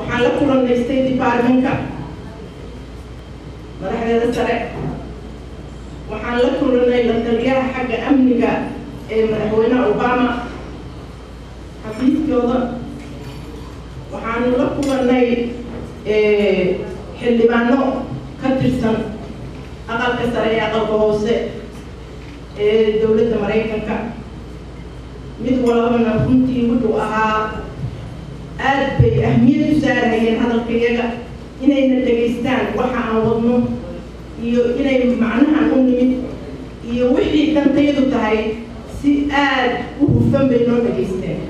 waxaan la kulannay state departmentka madaxdeeda sare waxaan la kulannay la taliyaha xagga amniga ee madaxweynaha obama xafiiskooda waxaanu la kulannay xildhibaano ka tirsan aqalka sare ee aqalka hoose ee dowladda maraykanka mid walbana runtii wuxuu ahaa aad bay ahmiyad u saarayeen hadalka iyaga inayna dhegaystaan waxa aan wadno iyo inay macnahan u nimid iyo wixii dantayadu tahay si aad u hufan bay noo dhegaysteen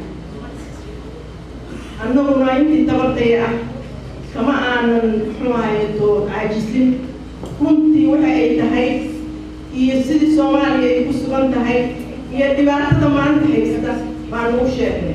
annaguna intii tabartaya ah kama aanan muxuu ahayeto caajisin runtii waxa ay tahay iyo sidii soomaaliya ay ku sugan tahay iyo dhibaatada maanta haysta baanu u sheegnay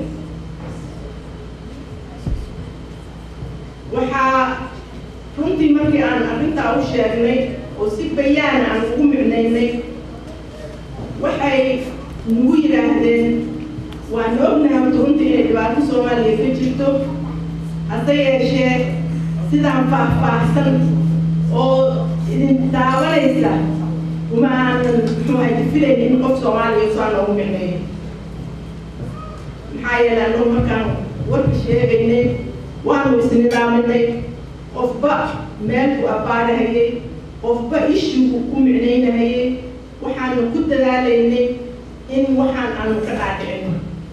waxaa runtii markii aan arrintaa u sheegnay oo si bayaan aan ugu micnaynay waxay nagu yidhaahdeen waan ognahay horta runtii inay dhibaato soomaaliya ka jirto hase yeeshee sidaan faah-faahsan oo idin daawanaysa uma aanan muxuu ahay filayn in qof soomaaliya saa noogu micneeyo maxaa yeelay annagu markaan warka sheegaynay waanu isnidaaminay qofba meelku abbaarahayay qofba ishigu ku micnaynahayay waxaanu ku dadaalaynay in waxaan aanu ka dhaadhicino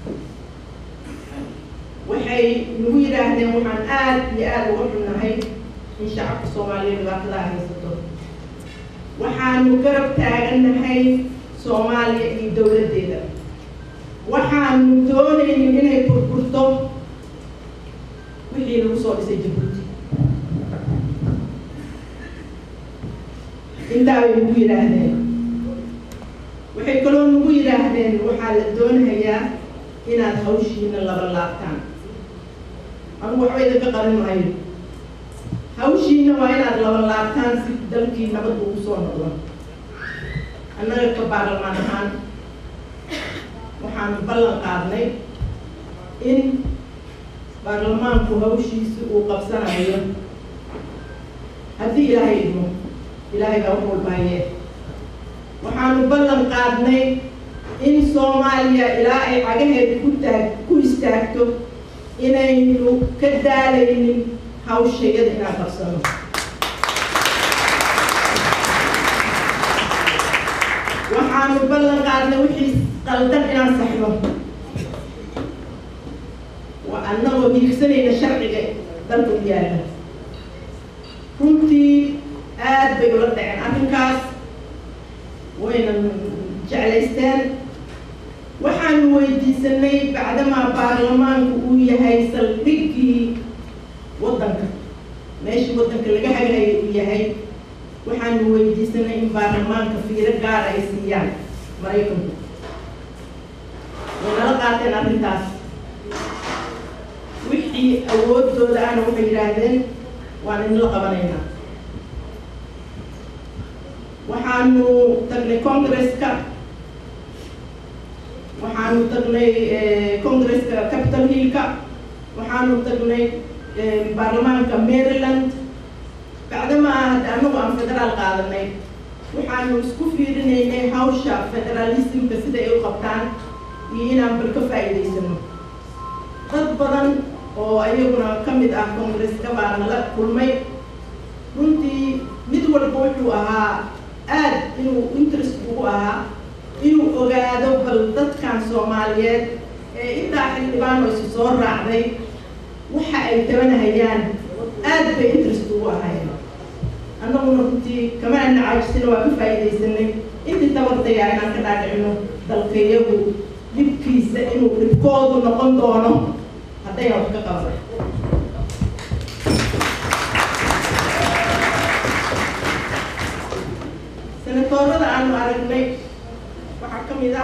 waxay nagu yidhaahdeen waxaan aad iyo aada uga xunnahay in shacabka soomaaliya dhibaatadaa haysato waxaanu garab taagannahay soomaaliya iyo dowladdeeda waxaanu doonaynin inay burburto wixii lagu soo dhisay jabuuti intaa bay nagu yidhaahdeen waxay kaloo nagu yidhaahdeen waxaa la doonayaa inaad hawshiina laba laabtaan anugu waxba idinka qarin maayo hawshiina waa inaad laba laabtaan si dalkii nabad ugu soo noqdo annaga ka baarlamaan ahaan waxaanu ballan qaadnay in baarlamaanku hawshiisi uu qabsanayo haddii ilaahay idmo ilaahay baa wax walbaaye waxaanu ballan qaadnay in soomaaliya ilaa ay cagaheeda ku taag ku istaagto inaynu ka daalaynin hawshayada inaan qabsano waxaanu ballan qaadnay wixii qaldan inaan saxno waa annagoo hiigsanayna sharciga dalka u yaala runtii aad bay ula dhaceen arrinkaas wayna jeclaysteen waxaanu weydiisanay bacdamaa baarlamaanku uu yahay saldhiggii waddanka meeshii waddanka laga hagahayay uu yahay waxaanu weydiisanay in baarlamaanka fiiro gaar ay siiyaan maraykanku way nala qaateen arrintaas wixii awoodooda ahna waxay yidhaahdeen waan idinla qabanaynaa waxaanu tagnay congresska waxaanu tagnay congresska capital hillka waxaanu tagnay baarlamaanka maryland bacdama hadda anagu aan federaal qaadanay waxaanu isku fiirinaynay hawsha federalismka sida ay u qabtaan iyo inaan bal ka faa'iidaysano dad badan oo ayaguna ka mid ah congresska baa nala kulmay runtii mid walba wuxuu ahaa aad inuu interest ugu ahaa inuu ogaado bal dadkan soomaaliyeed ee intaa xildhibaan oo isu soo raacday waxa ay tabanahayaan aad bay interest ugu ahayn annaguna runtii kama ana caajisina waa ka faa'iidaysanay intii tabartaya inaan ka dhaadhicino dalkayagu dhibkiisa inuu dhibkoodu noqon doono haddayna wax ka qaban senatoorada aanu aragnay waxaa ka mid ah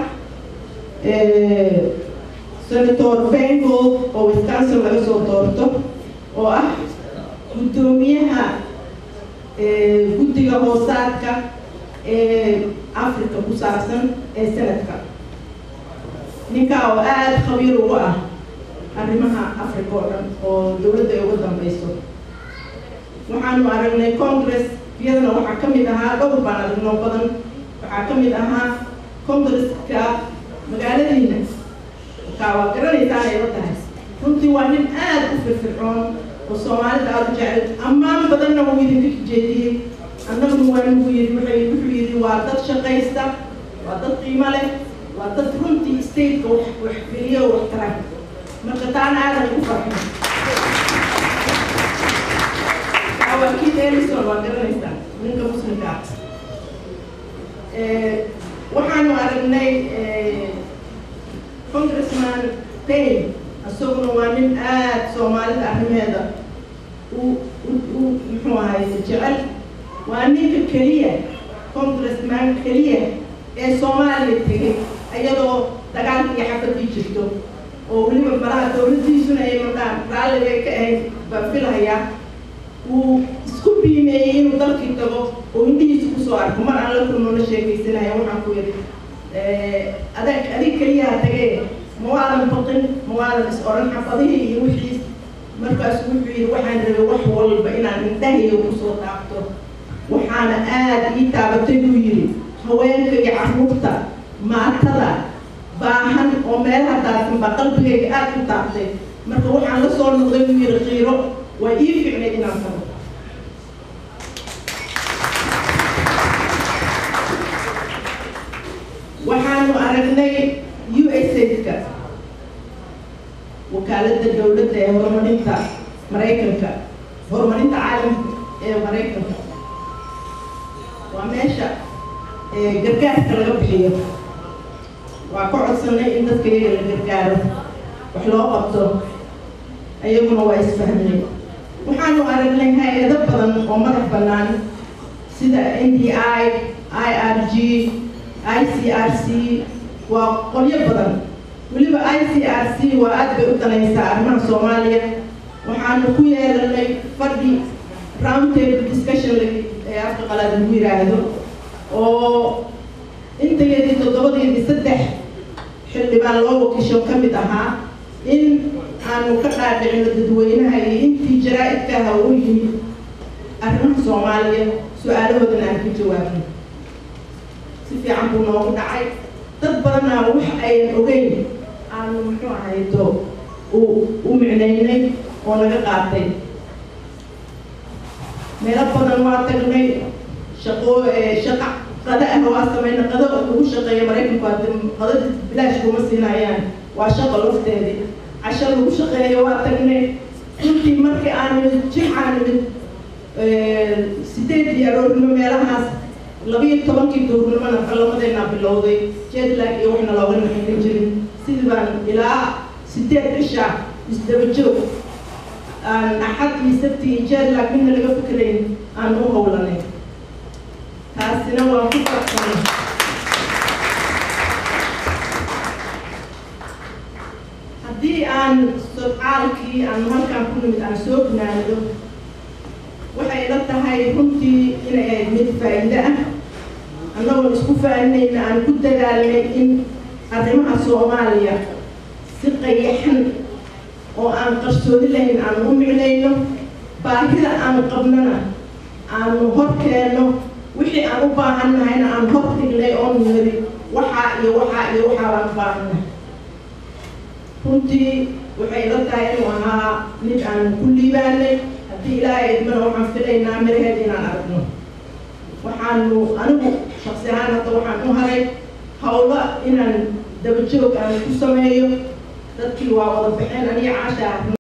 senator bengold oo wisconsin laga soo doorto oo ah guddoomiyaha guddiga hoosaadka ee africa ku saabsan ee sanadka ninkaa oo aada khabiir ugu ah arrimaha africa oo dhan oo dowladda ay uga dambeyso waxaanu aragnay congress iyadana waxaa ka mid ahaa dhowr baan aragnoo badan waxaa ka mid ahaa congresska magaaladiina kaa waa garanaysaan ay la tahay runtii waa nin aad u firfircoon oo soomaalida aada u jecel ammaan badanna wuu idinka jeediyey annaguna waa nagu yidhi waxay wuxuu yidhi waa dad shaqaysta waa dad qiimo leh waa dad runtii stateka wax wax geliyo oo wax tara marka taana aadan ugu farxin waa kii elison waa garanaysaa ninka muslimka ah waxaanu aragnay congressman payne isaguna waa nin aad soomaalida arrimeeda u u muxuu ahay jecel waa ninka keliya congressman keliya ee soomaaliya tegay iyadoo dagaalkii xabadii jirto oo weliba malaha dowladdiisuna ay madhaan raalli bay ka ahayd baan filahayaa uu isku biimeeyey inuu dalkii tago oo indhihiisa kusoo arko mar aan la kulmo la sheekaysanaya waxaan ku yidhi adag adig keliyaha tagee ma waadan baqin ma waadan is oran xabadihii iyo wixiis markaasu wuxuu yidhi waxaan rabay wax walba inaan indhahayga kusoo taabto waxaana aada ii taabatay buu yidhi haweenka iyo carruurta maatada baahan oo meelaha daadsan baa qalbigayga aada u taabtay marka waxaan la soo noqday buu yidhi qiiro waa ii ficnayd inaan tago waxaanu aragnay u s aidka wakaaladda dowladda ee horumarinta maraykanka horumarinta caalamka ee maraykanka waa meesha gargaarka laga bixiyo waa ka codsanay in dadka iyaga la gargaaro wax loo qabto ayaguna waa isfahmay waxaanu aragnay hay-ado badan oo madax bannaan sida n d i i r g i c r c waa qolyo badan weliba i c r c waa aad bay u danaysaa arrimaha soomaaliya waxaanu ku yeelanay fadhi round table discussion ee afka qalaad lagu yiraahdo oo intayadii toddobadeedii saddex xildhibaan loo wakisho ka mid ahaa in aanu ka dhaadhicino dadweynaha iyo intii jaraa-idkaaha u yimid arrimaha soomaaliya su-aalahoodana aan ka jawaabno si fiican buu noogu dhacay dad badanaa wax ayan ogeyn aanu muxuu ahayto u u micnaynay oo naga qaatay meelo badan waa tagnay shaqo shaqa qada ah waa samayna qada lagu shaqeeya maraykanku hadda qadada bilaash kuma siinayaan waa shaqo lafteedii casho lagu shaqeeyo waa tagnay runtii markii aan nimid jimcaan nimid sideed iyo aroornimo meelahaas labiyo tobankii duurnimona qalamadeenaa bilowday jetlag iyo waxna looga naxayn jirin sidii baan ilaa sideed cisha isdaba joog aan axad iyo sabti iyo jetlag midna laga fikirayn aan u howlanay taasina waan ku farxsanay haddii aan sodcaalkii aan halkaan ku nimid aan soo gunaanido waxay la tahay runtii inay ahayd mid faa'iide ah annagoon isku faaninayna aan ku dadaalnay in arrimaha soomaaliya si qayaxan oo aan qarsoodi lahayn aan u micnayno baahida aan qabnana aanu hor keenno wixii aan u baahan nahayna aan hor dhignay oo niri waxaa iyo waxaa iyo waxaa baan u baahannahay runtii waxay la tahay inuu ahaa mid aan ku liibaanay haddii ilaahay idmana waxaan filaynaa miraheed inaan aragno waxaanu anigu shaksi ahaan hadda waxaan u haray hawlo inaan dabajoog aan ku sameeyo dadkii waa wada baxeen aniga caasha